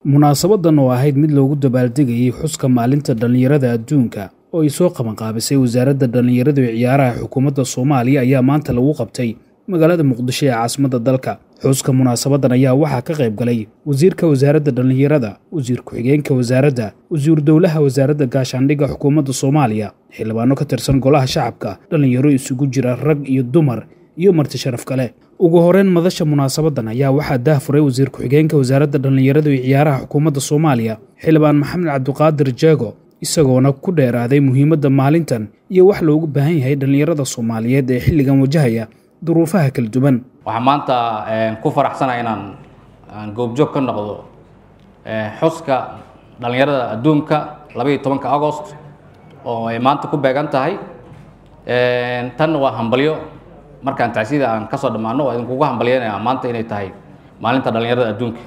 munaasabadan oo ahayd mid loogu dabaaldegayay xuska maalinta dhallinyarada adduunka oo ay soo qabanqaabisay wasaaradda dhallinyarada iyo ciyaaraha xukuumadda soomaaliya ayaa maanta lagu qabtay magaalada muqdisho ee caasimadda dalka xuska munaasabadan ayaa waxaa ka qayb galay wasiirka wasaaradda dhallinyarada wasiir ku-xigeenka wasaaradda wasiiru dowlaha wasaaradda gaashaandhigga xukuumadda soomaaliya xildhibaano ka tirsan golaha shacabka dhallinyaro isugu jira rag iyo dumar iyo marti sharaf kale ugu horeyn madasha munaasabadan ayaa waxaa daahfuray wasiir ku-xigeenka wasaaradda dhallinyarada iyo ciyaaraha xukuumadda soomaaliya xildhibaan maxamed cabdiqaadir jeego isagoona ku dheeraaday muhiimadda maalintan iyo wax loogu baahan yahay dhallinyarada soomaaliyeed ee xilligan wajahaya duruufaha kala duwan waxaan maanta ku faraxsanahay inaan aan goobjoog ka noqdo xuska dhallinyarada adduunka labaiyo tobanka agost oo ay maanta ku beegan tahay tanna waa hambalyo markaan tacsida aan kasoo dhammaano waa idinkugu hambalyanaya maanta inay tahay maalinta dhallinyarada adduunka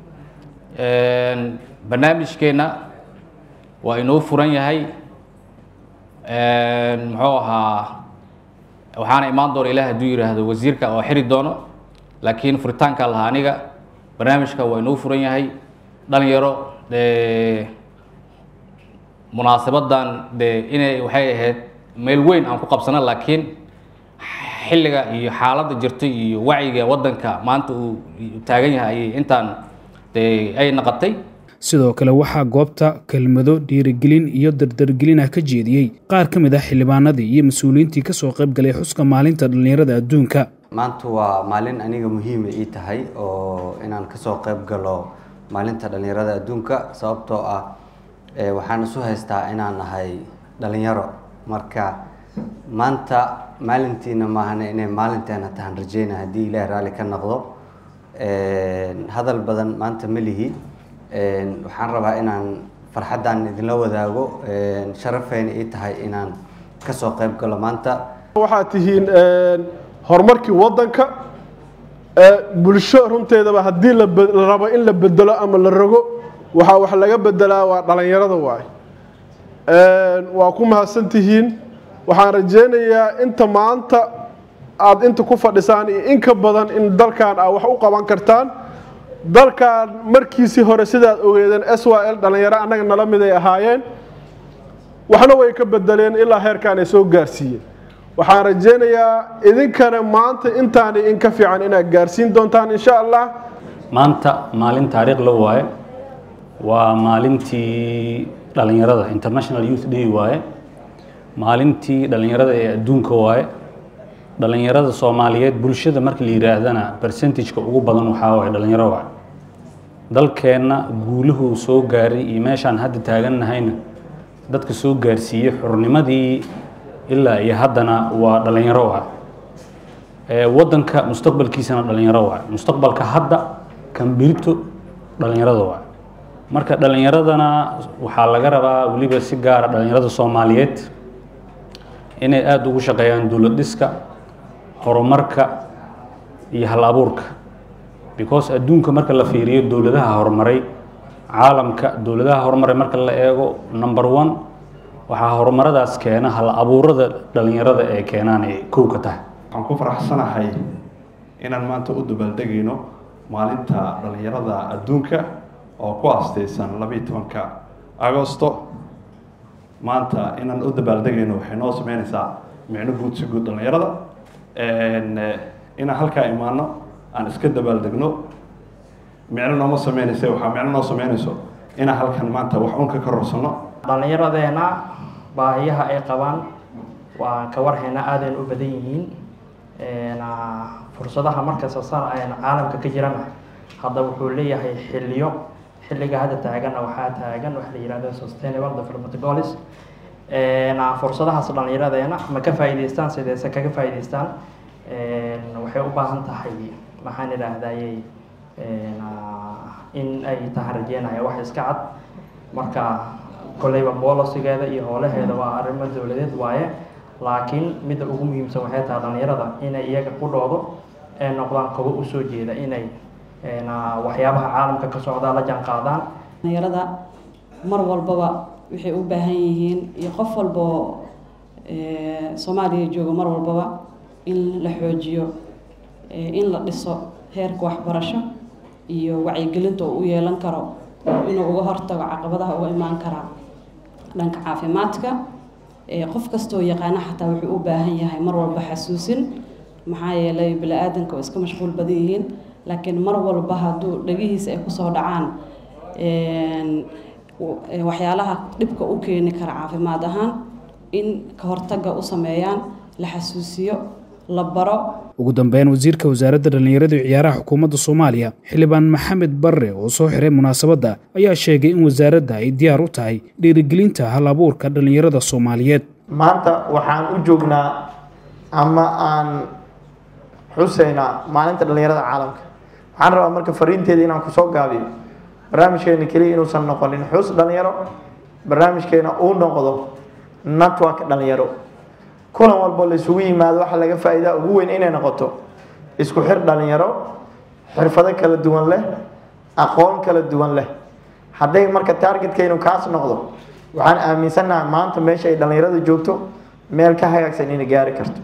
barnaamijkeenna waa inoo furan yahay muxuu ahaa waxaana imaan doona ilaah hadduu yidhaahdo wasiirka oo xiri doono laakiin furitaanka lahaa aniga barnaamijka waa inoo furan yahay dhalinyaro de munaasabadan de inay waxay ahayd meel weyn aan ku qabsano laakiin xilliga iyo xaaladda jirta iyo wacyiga waddanka maanta uu taagan yahay ayay intaan de ay naqotay sidoo kale waxaa goobta kelmado dhiirigelin iyo dardargelin ah ka jeediyey qaar ka mid ah xildhibaanadii iyo mas-uuliyiintii kasoo qayb galay xuska maalinta dhallinyarada adduunka maanta waa maalin aniga muhiima ii tahay oo inaan kasoo qayb galo maalinta dhallinyarada adduunka sababtoo ah waxaan isu haystaa inaan nahay dhalinyaro marka maanta maalintiina maahane inay maalinteena tahan rajeyna haddii ilaah raalli ka noqdo hadal badan maanta ma lihi waxaan rabaa inaan farxaddan idinla wadaago sharafayna ii tahay inaan kasoo qayb galo maanta waxaad tihiin horumarkii waddanka bulsho runteedaba haddii la rabo in la bedelo ama la rogo waxaa wax laga bedelaa waa dhalinyarada waay waa ku mahadsan tihiin waxaan rajeynayaa inta maanta aada inta ku fadhisaan iyo in ka badan in dalkan aad wax u qaban kartaan dalkan markiisii hore sidaad ogeedeen s y l dhallinyaro annaga nala mid ay ahaayeen waxna way ka bedeleen ilaa heerkaan ay soo gaarsiiyeen waxaan rajeynayaa idinkana maanta intaani in ka fiican inaad gaarsiin doontaan insha allah maanta maalin taariikh la waaye waa maalintii dhallinyarada international youth day waaye maalintii dhallinyarada ee adduunka waaye dhallinyarada soomaaliyeed bulshada marka la yidhaahdana percentageka ugu badan waxaa waaye dhallinyaro waaye dalkeenna guuluhuu soo gaaray iyo meeshaan hadda taagannahayna dadka soo gaarsiiyey xurnimadii ilaa iyo haddana waa dhallinyaro waaye waddanka mustaqbalkiisana dhallinyaro waaye mustaqbalka hadda kan birito dhallinyarada waaye marka dhallinyaradana waxaa laga rabaa weliba si gaara dhallinyarada soomaaliyeed inay aada ugu shaqeeyaan dowlad dhiska horumarka iyo hal abuurka because adduunka marka la fiiriyo dowladaha horumaray caalamka dowladaha horumaray marka la eego number one waxaa horumaradaas keena hal abuurada dhallinyarada ee keenaan ay kow ka tahay waxaan ku faraxsanahay inaan maanta u dabaaldegayno maalinta dhallinyarada adduunka oo ku aastaysan labiiyo tobanka agosto maanta inaan u dabaaldegayno waxay noo sameynaysaa micno guud si guud dhallinyarada inaan halkaa imaano aan iska dabaaldegno micno nooma sameynaysa waxaa micno noo sameynayso inaan halkan maanta wax un ka karorsano dhallinyaradeena baahiyaha ay qabaan waan ka warhaynaa aadayna u badan yihiin fursadaha markasta sar ayna caalamka ka jirana hadda wuxuu leeyahay xilliyo xilliga hadda taaganna waxaa taagan waxa la yihahdo sustainable development goals fursadahaas dhallinyaradeena ma ka faa'iidaystaan sideese kaga faa'iidaystaan waxay u baahan tahay maxaan idhaahdayey in ay tahan rajeynaya wax iska cad marka kolleyba boolosigeeda iyo howlaheeda waa arrimo dowladeed waaye laakiin midda ugu muhiimsan waxay tahay dhallinyarada inay iyaga ku dhoodo ee noqdaan kuwo usoo jeeda inay waxyaabaha caalamka ka socdaa la jaan qaadaan dhallinyarada mar walbaba waxay u baahan yihiin iyo qof walboo soomaaliya jooga mar walbaba in la xoojiyo in la dhiso heerka waxbarasho iyo wacyigelinta uu u yeelan karo inuu uga hortago caqabadaha uga imaan karaa dhanka caafimaadka qof kastoo yaqaana xataa wuxuu u baahan yahay mar walba xasuusin maxaa yeelay bini-aadanka oo iska mashquul badan yihiin laakiin mar walba hadduu dhagihiisa ay kusoo dhacaan waxyaalaha dhibka u keeni kara caafimaad ahaan in ka hortaga u sameeyaan la xasuusiyo la baro ugu dambeyn wasiirka wasaaradda dhallinyarada iyo ciyaaraha xukuumadda soomaaliya xildhibaan maxamed barre oo soo xiray munaasabadda ayaa sheegay in wasaaradda ay diyaar u tahay dhiirigelinta hal abuurka dhallinyarada soomaaliyeed maanta waxaan u joognaa ama aan xuseynaa maalinta dhallinyarada caalamka waxaan rabaa marka fariinteeda inaan kusoo gaabiyo barnaamijkeena keliya inuusan noqonin xus dhalinyaro barnaamijkeena uu noqdo network dhalinyaro kulan walbo la isugu yimaado waxaa laga faa'iidaa ugu weyn inay noqoto isku xir dhalinyaro xirfado kala duwan leh aqoon kala duwan leh hadday marka targetkaynu kaas noqdo waxaan aaminsannahay maanta meesha ay dhalinyarada joogto meel ka hagaagsan inay gaari karto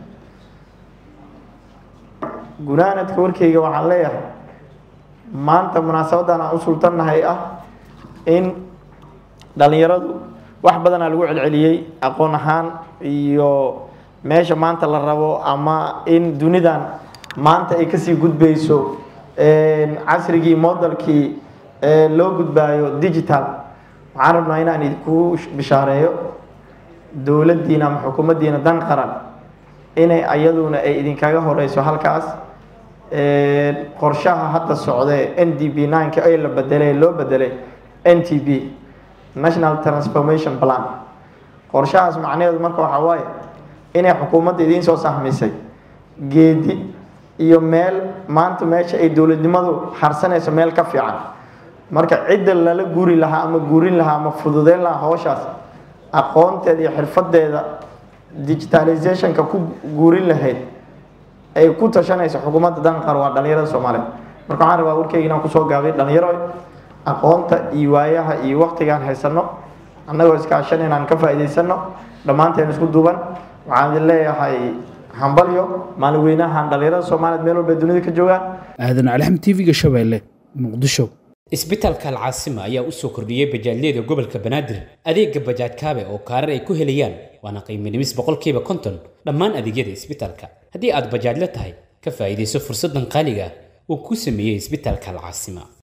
gunaanadka warkayga waxaan leeyahay maanta munaasabadan aan u sultannahay ah in dhalinyaradu wax badanaa lagu celceliyey aqoon ahaan iyo meesha maanta la rabo ama in dunidan maanta ay kasii gudbayso casrigii modelkii loo gudbaayo digital waxaan rabnaa inaan idinku bishaareeyo dowladdiina ama xukuumaddiina dan qaran inay ayaduna ay idinkaga horeyso halkaas qorshaha hadda socdee n d b nineka ee la bedelay loo bedelay n t b national transformation plan qorshahaas macnaheedu marka waxaa waaye inay xukuumadda idiin soo sahmisay geedi iyo meel maanta meesha ay dowladnimadu harsanayso meel ka fiican marka cidda lala guri lahaa ama guurin lahaa ama fududeyn lahaa howshaas aqoonteeda iyo xirfadeeda digitalizationka ku guurin lahayd ay ku tashanayso xukuumadda danqar waa dhalinyarada soomaaliyeed marka waxaan rabaa warkeyga inaan kusoo gaabay dhalinyaro aqoonta iyo waayaha iyo waktigaan haysano annagoo iskaashan inaan ka faa'iidaysano dhammaanteen isku duuban waxaan idin leeyahay hambalyo maalin weynahan dhalinyarada soomaaliyeed meel walba dunida ka joogaan aadan calixam tv-ga shabeelle muqdisho isbitaalka alcaasima ayaa u soo kordhiyey bajaajyada gobolka banaadir adeega bajaaj kaabe oo kaarar ay ku helayaan waana qiimo dhimis boqolkiiba konton dhammaan adeegyada isbitaalka haddii aad bajaajla tahay ka faa'iidayso fursaddan qaaliga uu ku sameeyey isbitaalka alcaasima